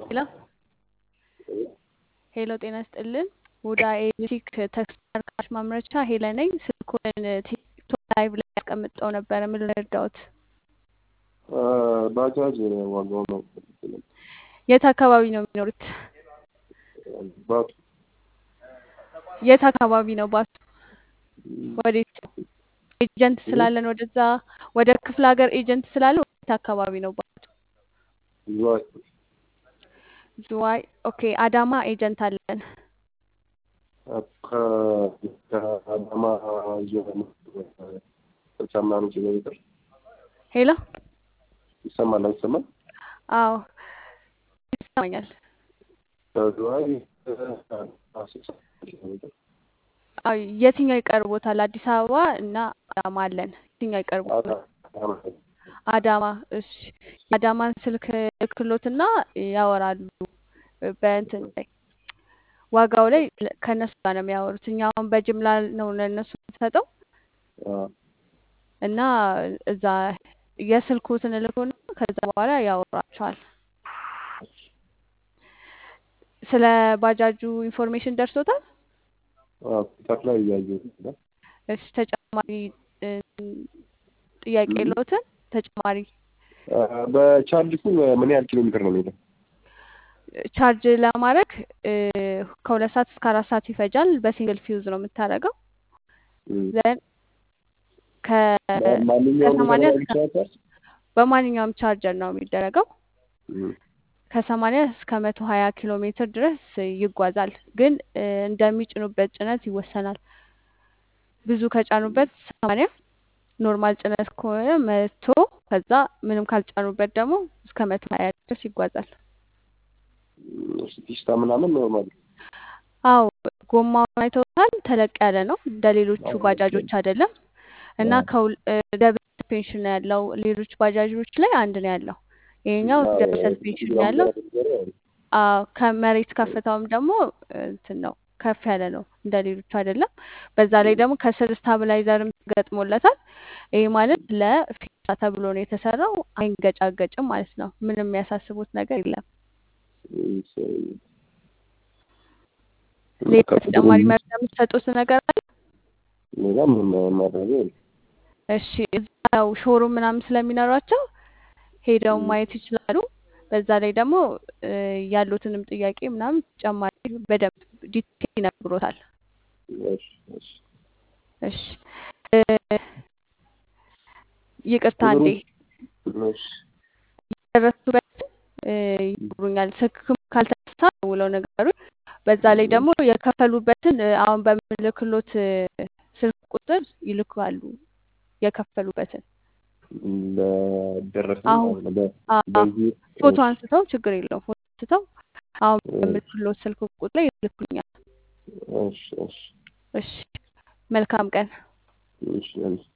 ሄሎ ሄሎ ጤና ይስጥልን። ውዳ ኤሌክትሪክ ተሽከርካሪዎች ማምረቻ ሄለ ነኝ። ስልኩን ቲክቶክ ላይቭ ላይ ያስቀምጠው ነበረ። ምን ልርዳዎት? ባጃጅ ዋጋው ነው የት አካባቢ ነው የሚኖሩት? ባቱ የት አካባቢ ነው ባቱ? ወዴት ነው? ኤጀንት ስላለን ወደዛ ወደ ክፍለ ሀገር ኤጀንት ስላለ ወዴት አካባቢ ነው ባቱ? ዝዋይ ዝዋይ። ኦኬ አዳማ ኤጀንት አለን። ከአዳማ ስልሳ ምናምን ኪሎ ሜትር ሄሎ ይሰማል አይሰማል? አዎ ይሰማኛል። ከዝዋይ ስልሳ ኪሎ ሜትር አዎ የትኛው ይቀርቦታል? አዲስ አበባ እና አዳማ አለን። የትኛው ይቀርቦታል? አዳማ። እሺ የአዳማን ስልክ ክሎትና ያወራሉ በእንትን ላይ ዋጋው ላይ ከእነሱ ጋር ነው የሚያወሩት። እኛ አሁን በጅምላ ነው ለእነሱ የምንሰጠው እና እዛ የስልኩትን እልኩና ከዛ በኋላ ያወራቸዋል። ስለ ባጃጁ ኢንፎርሜሽን ደርሶታል? ቲክታክ ላይ እያየሁት ነው። እሺ ተጨማሪ ጥያቄ የለዎትን? ተጨማሪ በቻርጅ እኮ ምን ያህል ኪሎ ሜትር ነው የሚሄደው? ቻርጅ ለማድረግ ከሁለት ሰዓት እስከ አራት ሰዓት ይፈጃል። በሲንግል ፊውዝ ነው የምታደርገው። ዘን ከሰማንያ እስከ በማንኛውም ቻርጀር ነው የሚደረገው። ከሰማንያ እስከ መቶ ሀያ ኪሎ ሜትር ድረስ ይጓዛል። ግን እንደሚጭኑበት ጭነት ይወሰናል። ብዙ ከጫኑበት ሰማንያ ኖርማል ጭነት ከሆነ መቶ ከዛ ምንም ካልጫኑበት ደግሞ እስከ መቶ ሀያ ድረስ ይጓዛል። ፒስታ ምናምን ኖርማል አው ጎማውን አይተውታል። ተለቅ ያለ ነው እንደ ሌሎቹ ባጃጆች አይደለም እና ደብል ሰስፔንሽን ነው ያለው። ሌሎች ባጃጆች ላይ አንድ ነው ያለው። ይሄኛው ደብል ሰስፔንሽን ነው ያለው። አዎ ከመሬት ከፍታውም ደግሞ እንትን ነው ከፍ ያለ ነው እንደ ሌሎቹ አይደለም። በዛ ላይ ደግሞ ከስር ስታብላይዘርም ገጥሞለታል። ይሄ ማለት ለፊሳ ተብሎ ነው የተሰራው። አይንገጫገጭም ማለት ነው። ምንም የሚያሳስቡት ነገር የለም። ሌላ ተጨማሪ መረጃ የምትሰጡት ነገር አለ? ሌላ ምንም ማድረግ እሺ እዛው ሾሩም ምናምን ስለሚኖራቸው ሄደው ማየት ይችላሉ። በዛ ላይ ደግሞ ያሉትንም ጥያቄ ምናምን ተጨማሪ በደንብ ዲቴል ይነግሮታል። እሺ ይቅርታ እንዴ የደረሱበት ይነግሩኛል። ስልክም ካልተነሳ ውለው ነገሩ በዛ ላይ ደግሞ የከፈሉበትን አሁን በምልክሎት ስልክ ቁጥር ይልካሉ የከፈሉበትን ፎቶ አንስተው ችግር የለውም ፎቶ አንስተው አሁን በምልክሎት ስልክ ቁጥር ላይ ይልኩኛል። እሺ መልካም ቀን።